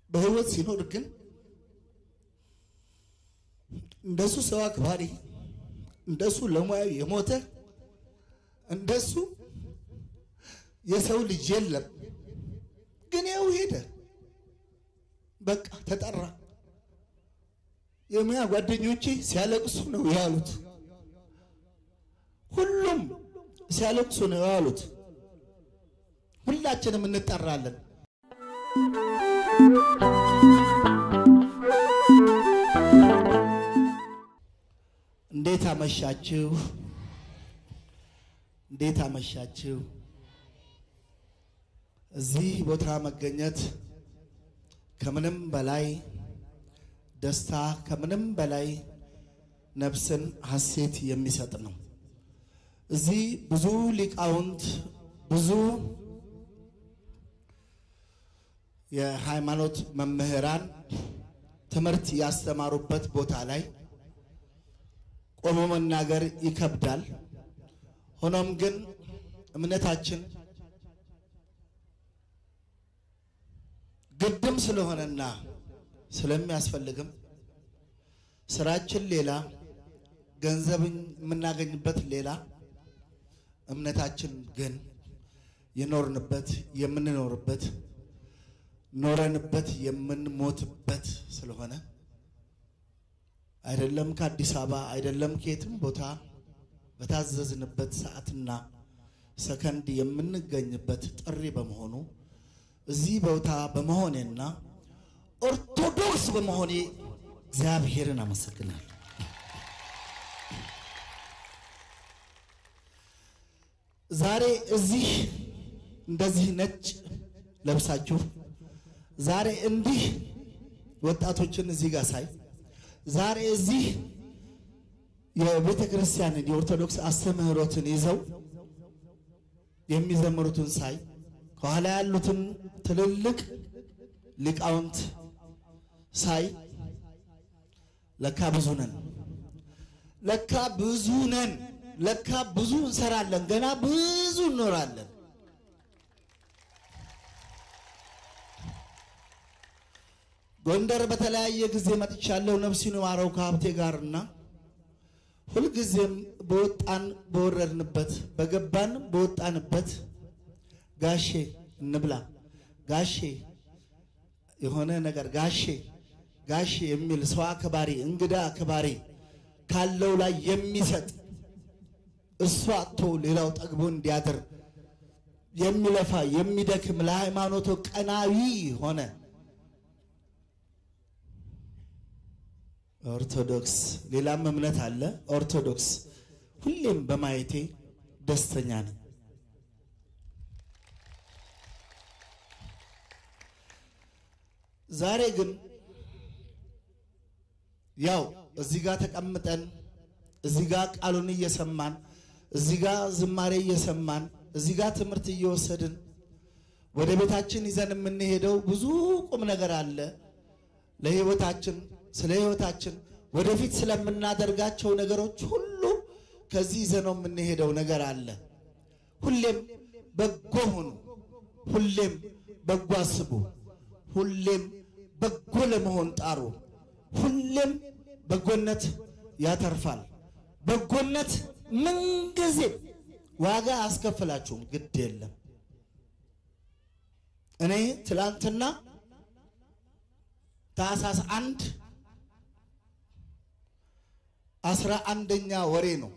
በህይወት ሲኖር ግን እንደሱ ሰው አክባሪ፣ እንደሱ ለሙያው የሞተ እንደሱ የሰው ልጅ የለም። ግን ያው ሄደ፣ በቃ ተጠራ። የሙያ ጓደኞቼ ሲያለቅሱ ነው ያሉት። ሁሉም ሲያለቅሱ ነው ያሉት። ሁላችንም እንጠራለን። እንዴት አመሻችሁ? እንዴት አመሻችሁ? እዚህ ቦታ መገኘት ከምንም በላይ ደስታ፣ ከምንም በላይ ነፍስን ሐሴት የሚሰጥ ነው። እዚህ ብዙ ሊቃውንት ብዙ የሃይማኖት መምህራን ትምህርት ያስተማሩበት ቦታ ላይ ቆሞ መናገር ይከብዳል። ሆኖም ግን እምነታችን ግድም ስለሆነና ስለሚያስፈልግም ስራችን ሌላ፣ ገንዘብ የምናገኝበት ሌላ፣ እምነታችን ግን የኖርንበት የምንኖርበት ኖረንበት የምንሞትበት ስለሆነ አይደለም ከአዲስ አበባ አይደለም ከየትም ቦታ በታዘዝንበት ሰዓትና ሰከንድ የምንገኝበት ጥሪ በመሆኑ እዚህ ቦታ በመሆኔና ኦርቶዶክስ በመሆኔ እግዚአብሔርን አመሰግናለሁ። ዛሬ እዚህ እንደዚህ ነጭ ለብሳችሁ ዛሬ እንዲህ ወጣቶችን እዚህ ጋር ሳይ ዛሬ እዚህ የቤተ ክርስቲያንን የኦርቶዶክስ አስተምህሮትን ይዘው የሚዘምሩትን ሳይ ከኋላ ያሉትን ትልልቅ ሊቃውንት ሳይ ለካ ብዙ ነን፣ ለካ ብዙ ነን፣ ለካ ብዙ እንሰራለን፣ ገና ብዙ እንኖራለን። ጎንደር በተለያየ ጊዜ መጥቻለሁ። ነፍሲን ማረው ከሀብቴ ጋርና ሁልጊዜም በወጣን በወረድንበት በገባን በወጣንበት ጋሼ እንብላ ጋሼ የሆነ ነገር ጋሼ ጋሼ የሚል ሰው አክባሪ እንግዳ አክባሪ ካለው ላይ የሚሰጥ እሱ አጥቶ ሌላው ጠግቦ እንዲያድር የሚለፋ የሚደክም ለሃይማኖቱ ቀናዊ ሆነ ኦርቶዶክስ ሌላም እምነት አለ። ኦርቶዶክስ ሁሌም በማየቴ ደስተኛ ነኝ። ዛሬ ግን ያው እዚህ ጋር ተቀምጠን እዚህ ጋር ቃሉን እየሰማን እዚህ ጋር ዝማሬ እየሰማን እዚህ ጋር ትምህርት እየወሰድን ወደ ቤታችን ይዘን የምንሄደው ብዙ ቁም ነገር አለ ለህይወታችን ስለ ህይወታችን ወደፊት ስለምናደርጋቸው ነገሮች ሁሉ ከዚህ ይዘነው የምንሄደው ነገር አለ። ሁሌም በጎ ሁኑ፣ ሁሌም በጎ አስቡ፣ ሁሌም በጎ ለመሆን ጣሩ። ሁሌም በጎነት ያተርፋል። በጎነት ምንጊዜም ዋጋ አያስከፍላችሁም፣ ግድ የለም። እኔ ትላንትና ታህሳስ አንድ አስራ አንደኛ ወሬ ነው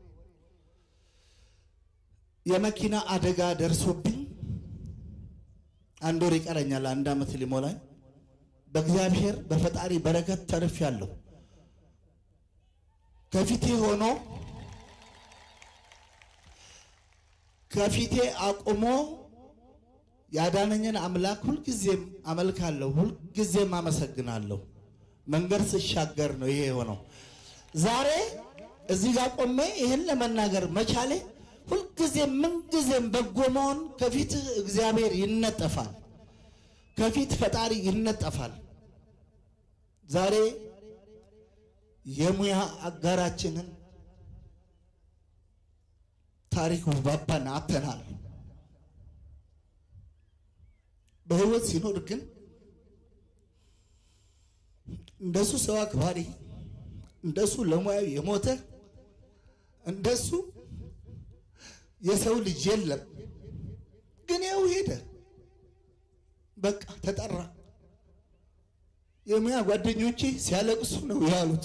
የመኪና አደጋ ደርሶብኝ አንድ ወር ይቀረኛል፣ አንድ ዓመት ሊሞላኝ። በእግዚአብሔር በፈጣሪ በረከት ተርፌያለሁ። ከፊቴ ሆኖ ከፊቴ አቁሞ ያዳነኝን አምላክ ሁልጊዜም አመልካለሁ፣ ሁልጊዜም አመሰግናለሁ። መንገድ ስሻገር ነው ይሄ የሆነው። ዛሬ እዚህ ጋር ቆሜ ይህን ለመናገር መቻሌ ሁልጊዜም ምንጊዜም በጎ መሆን ከፊት እግዚአብሔር ይነጠፋል፣ ከፊት ፈጣሪ ይነጠፋል። ዛሬ የሙያ አጋራችንን ታሪኩ ባባን አተናል። በህይወት ሲኖር ግን እንደሱ ሰው አክባሪ፣ እንደሱ ለሙያው የሞተ እንደሱ የሰው ልጅ የለም። ግን ያው ሄደ፣ በቃ ተጠራ። የሙያ ጓደኞቼ ሲያለቅሱ ነው ያሉት።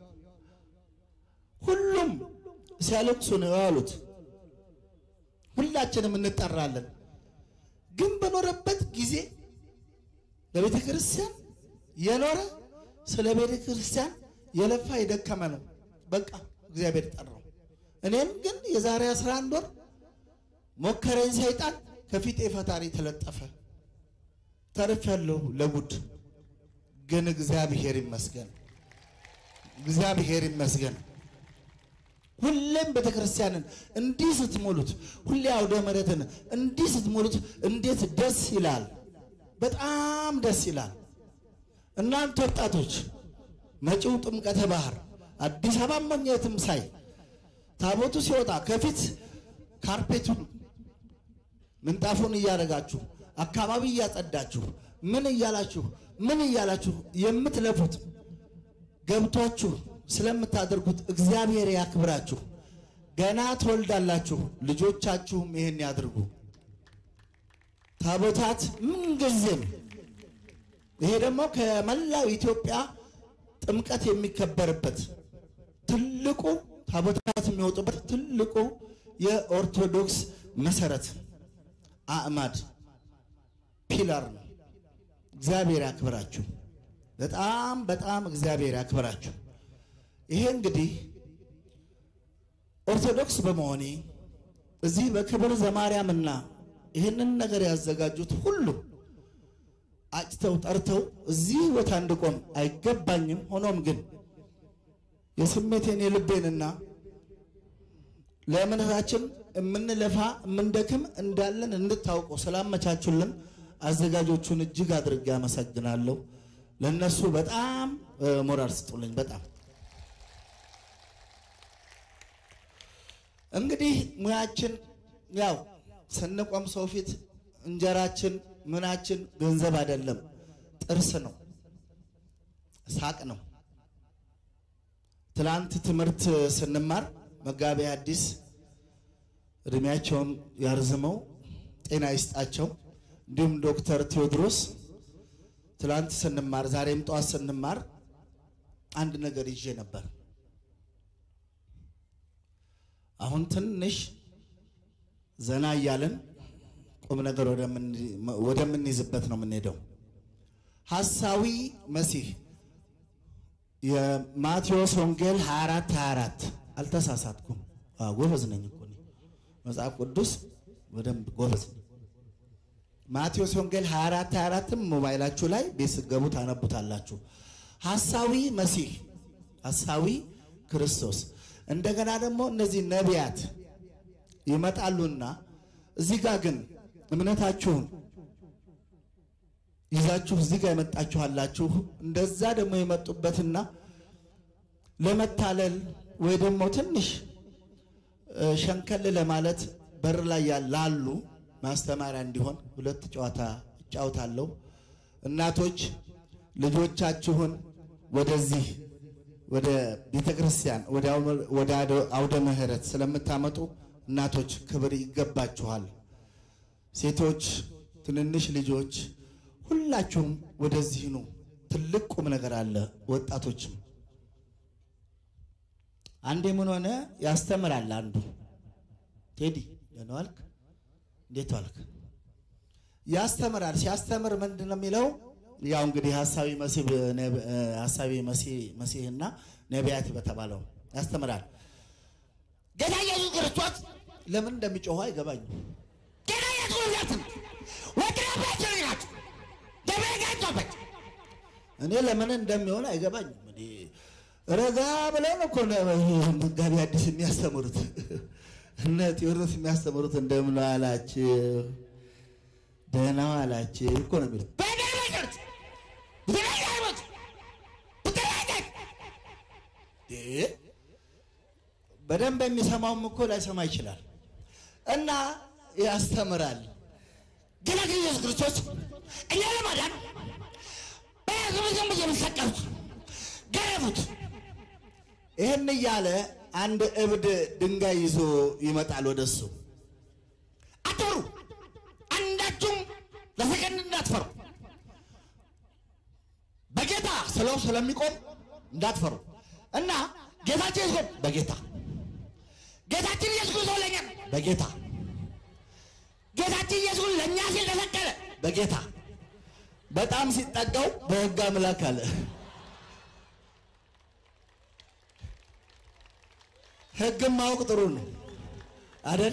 ሁሉም ሲያለቅሱ ነው ያሉት። ሁላችንም እንጠራለን። ግን በኖረበት ጊዜ ለቤተ ክርስቲያን የኖረ ስለ ቤተ ክርስቲያን የለፋ የደከመ ነው። በቃ እግዚአብሔር ጠራው። እኔም ግን የዛሬ 11 ወር ሞከረኝ ሰይጣን፣ ከፊቴ ፈጣሪ ተለጠፈ። ተርፌያለሁ ለጉድ። ግን እግዚአብሔር ይመስገን፣ እግዚአብሔር ይመስገን። ሁሌም ቤተ ክርስቲያንን እንዲህ ስትሞሉት፣ ሁሌ አውደ ምሕረትን እንዲህ ስትሞሉት እንዴት ደስ ይላል! በጣም ደስ ይላል። እናንተ ወጣቶች መጪው ጥምቀተ ባህር አዲስ አበባ መኘትም ሳይ ታቦቱ ሲወጣ ከፊት ካርፔቱን ምንጣፉን እያደረጋችሁ አካባቢ እያጸዳችሁ ምን እያላችሁ ምን እያላችሁ የምትለፉት ገብቷችሁ ስለምታደርጉት እግዚአብሔር ያክብራችሁ። ገና ትወልዳላችሁ፣ ልጆቻችሁም ይህን ያድርጉ። ታቦታት ምንጊዜም ይሄ ደግሞ ከመላው ኢትዮጵያ ጥምቀት የሚከበርበት ትልቁ ታቦታት የሚወጡበት ትልቁ የኦርቶዶክስ መሰረት አዕማድ ፒላር ነው። እግዚአብሔር ያክብራችሁ። በጣም በጣም እግዚአብሔር ያክብራችሁ። ይሄ እንግዲህ ኦርቶዶክስ በመሆኔ እዚህ በክብር ዘማርያምና ይህንን ነገር ያዘጋጁት ሁሉ አጭተው ጠርተው እዚህ ቦታ እንድቆም አይገባኝም። ሆኖም ግን የስሜቴን የልቤንና ለእምነታችን የምንለፋ የምንደክም እንዳለን እንድታውቁ ስላመቻቹልን አዘጋጆቹን እጅግ አድርጌ አመሰግናለሁ። ለእነሱ በጣም ሞራል ስጡልኝ። በጣም እንግዲህ ሙያችን ያው ስንቆም ሰው ፊት እንጀራችን ምናችን ገንዘብ አይደለም፣ ጥርስ ነው፣ ሳቅ ነው። ትላንት ትምህርት ስንማር መጋቢ አዲስ እድሜያቸውን ያርዝመው ጤና ይስጣቸው፣ እንዲሁም ዶክተር ቴዎድሮስ ትላንት ስንማር ዛሬም ጠዋት ስንማር አንድ ነገር ይዤ ነበር። አሁን ትንሽ ዘና እያለን ቁም ነገር ወደምንይዝበት ነው የምንሄደው። ሐሳዊ መሲህ የማቴዎስ ወንጌል 24 24 አልተሳሳትኩም። ጎበዝ ነኝ እኮ እኔ መጽሐፍ ቅዱስ በደንብ ጎበዝ ነኝ። ማቴዎስ ወንጌል 24 24ም ሞባይላችሁ ላይ ቤት ስትገቡ ታነቡታላችሁ። ሐሳዊ መሲህ ሐሳዊ ክርስቶስ እንደገና ደግሞ እነዚህ ነቢያት ይመጣሉና እዚህ ጋር ግን እምነታችሁን ይዛችሁ እዚህ ጋር የመጣችኋላችሁ እንደዛ ደግሞ የመጡበትና ለመታለል ወይ ደግሞ ትንሽ ሸንከል ለማለት በር ላይ ላሉ ማስተማሪያ እንዲሆን ሁለት ጨዋታ እጫውታለሁ። እናቶች ልጆቻችሁን ወደዚህ ወደ ቤተ ክርስቲያን ወደ አውደ ምሕረት ስለምታመጡ እናቶች ክብር ይገባችኋል። ሴቶች፣ ትንንሽ ልጆች ሁላችሁም ወደዚህ ኑ። ትልቅ ቁም ነገር አለ። ወጣቶችም አንዴ ምን ሆነ ያስተምራል። አንዱ ቴዲ ደህና ዋልክ፣ እንዴት ዋልክ? ያስተምራል። ሲያስተምር ምንድን ነው የሚለው? ያው እንግዲህ ሀሳቢ መሲህ ሀሳቢ መሲህና ነቢያት በተባለው ያስተምራል። ጌታ ኢየሱስ ክርስቶስ ለምን እንደሚጮሁ አይገባኝም። ጌታ ኢየሱስ ክርስቶስ ወድራባቸው ናቸው ደበጋቸበት እኔ ለምን እንደሚሆን አይገባኝም። እኔ ረጋ ብለን እኮ ነው መጋቢ አዲስ የሚያስተምሩት እነ ቴዎድሮስ የሚያስተምሩት እንደምን አላችሁ ደህና አላችሁ እኮ ነው የሚሉት። በደረገት ብትረጋበት ብትረጋት እ በደንብ የሚሰማውም እኮ ላይሰማ ይችላል። እና ያስተምራል። ጌታ ኢየሱስ ክርስቶስ እኛ ለማዳን በያዙ ዝም ብዬ የሚሰቀሉት ይህን እያለ አንድ እብድ ድንጋይ ይዞ ይመጣል ወደሱ። አትፈሩ፣ አንዳችሁም ለሰከንድ እንዳትፈሩ። በጌታ ስለው ስለሚቆም እንዳትፈሩ እና ጌታችን ኢየሱስ በጌታ ጌታችን ኢየሱስ ክርስቶስ ለእኛ በጌታ ጌታችን ኢየሱስ ለእኛ ሲል ተሰቀለ። በጌታ በጣም ሲጠጋው በሕግ አምላክ አለ። ሕግም ማወቅ ጥሩ ነው አደል?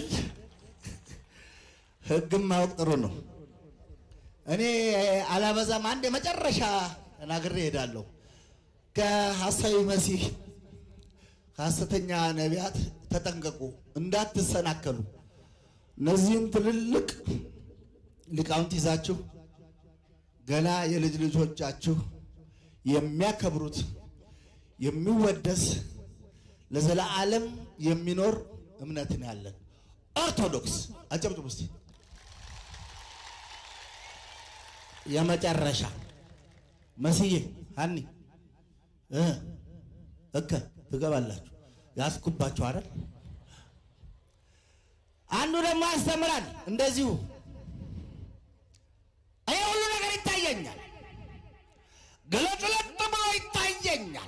ሕግም ማወቅ ጥሩ ነው። እኔ አላበዛም። አንድ የመጨረሻ ተናግሬ እሄዳለሁ። ከሐሳዊ መሲህ ከሐሰተኛ ነቢያት ተጠንቀቁ፣ እንዳትሰናከሉ። እነዚህን ትልልቅ ሊቃውንት ይዛችሁ ገና የልጅ ልጆቻችሁ የሚያከብሩት የሚወደስ ለዘላለም የሚኖር እምነትን ያለን ኦርቶዶክስ አጨብጭቡ እስቲ። የመጨረሻ መስዬ ሀኒ እ እከ ትገባላችሁ ያስኩባችሁ አይደል? አንዱ ደግሞ ያስተምራል እንደዚሁ ይሄ ሁሉ ነገር ይታየኛል፣ ግልጥልጥ ብሎ ይታየኛል።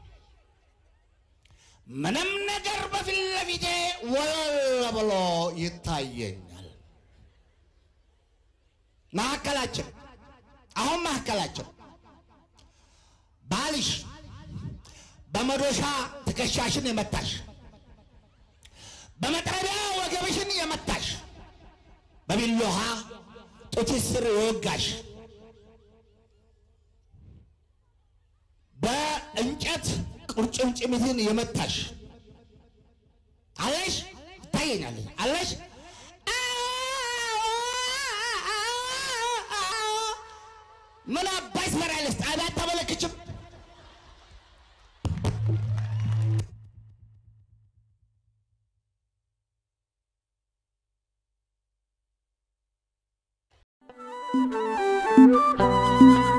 ምንም ነገር በፊት ለፊቴ ወለል ብሎ ይታየኛል። መካከላችን አሁን መካከላችን ባልሽ በመዶሻ ትከሻሽን የመታሽ በመጥረቢያ ወገብሽን የመታሽ በቢሎሃ ጡትሽ ስር የወጋሽ በእንጨት ቁርጭምጭሚትን የመታሽ አለሽ ይታየኛል አለሽ ምን አባይ ትሰሪያለሽ? ጣቢያ አታመለክችም? Thank